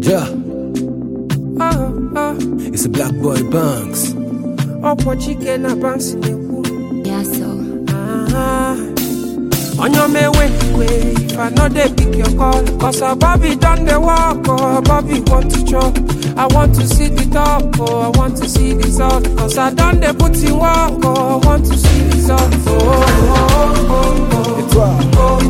Yeah, Oh, oh, it's a black boy Banks. ọkwọ chike na banks na-ekwu Yeah, so. Ah, onye omewe iwe if i no dey pick your call cause our bobby don dey work oh bobby want to chop i want to see the top oh i want to see the result cause i don dey put in work oh i want to see result oh, oh, oh, oh. Et toi,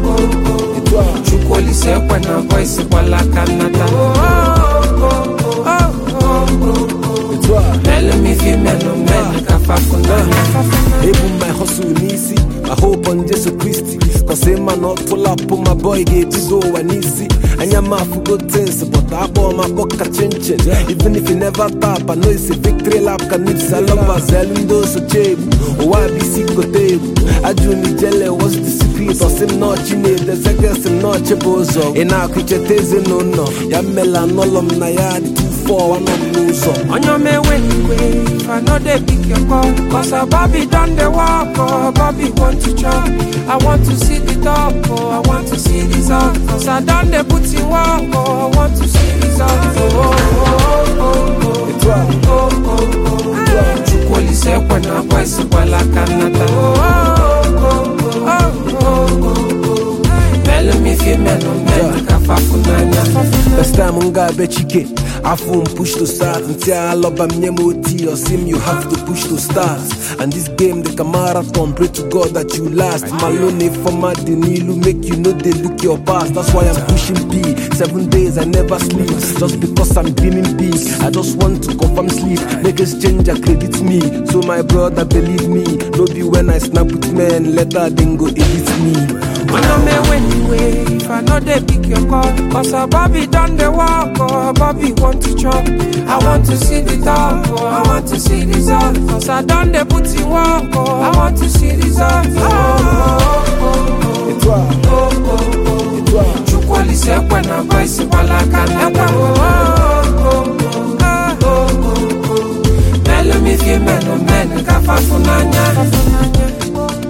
et toi, chukwu olise ekwe na voice gbala aka nnata oh, oh, oh, oh, oh, oh. et toi. melu m ife melu melu ka fafunanya Ebu my hustle n'isi my hope on Jesus Christ Cause a man not pull up on my boy ga-ebido ụwa n'isi anya m afụgo things but akpọ m akpọ ka chinchin even if you never tap I know it's a victory lap ka nips alọba zelu ndị osoche egwu ụwa bụ isi kote egwu ajụ m ijele what's the secret ọsị m nọọchi na-ede zegesị m nọọchi bụ ụzọ ị na-akụ icheta ezinụlọ ya mmela n'ụlọ m na ya dị 2 anọ m n'ụzọ onye omewe iwe if i no dey pick your call cause our bobby don dey work oh bobby want to chop i want to see the top oh i want to see result cause i don dey put in work oh i want to see result oh, oh, oh, oh, Et toi, oh, oh, oh, oh. chukwu olise ekwe na voice gbala aka nnata oh, oh, oh, oh, oh, oh, oh. melu m ife melu melu ka fafunanya First time m ga-abịa chike afọ m push to start ntị alọba m nye m oti osim you have to push to start and this game dị ka marathon pray to God that you last malone fọma dị n'ilu make you no dey look your past that's why I'm pushing B seven days I never sleep just because I'm dreaming big I just want to confirm sleep make exchange credit me so my brother believe me no be when I snap with men later then go edit me When I'm away, anyway, if I know they pick your call, cause our Bobby done the work, oh, Bobby want to chop. I want to see the top, oh, I want to see the result, cause I done the put in work, oh, I want to see the result. Oh, oh, oh, Et toi, oh, oh, oh, oh. et toi Chukwu olise ekwe na voice gbala aka n'ekwe, oh, oh, oh, oh, ah, oh, oh, oh. Melu m ife melu melu ka fafunanya.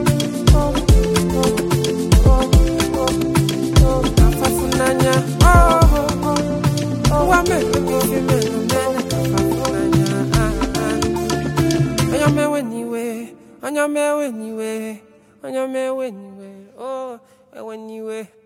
Kafafunanya, oh, oh, oh, oh, wa melu m ife melu melu ka fafunanya, ah, ah. Onye mewe n'iwe, onye mewe n'iwe, onye mewe n'iwe, oh, ewe n'iwe.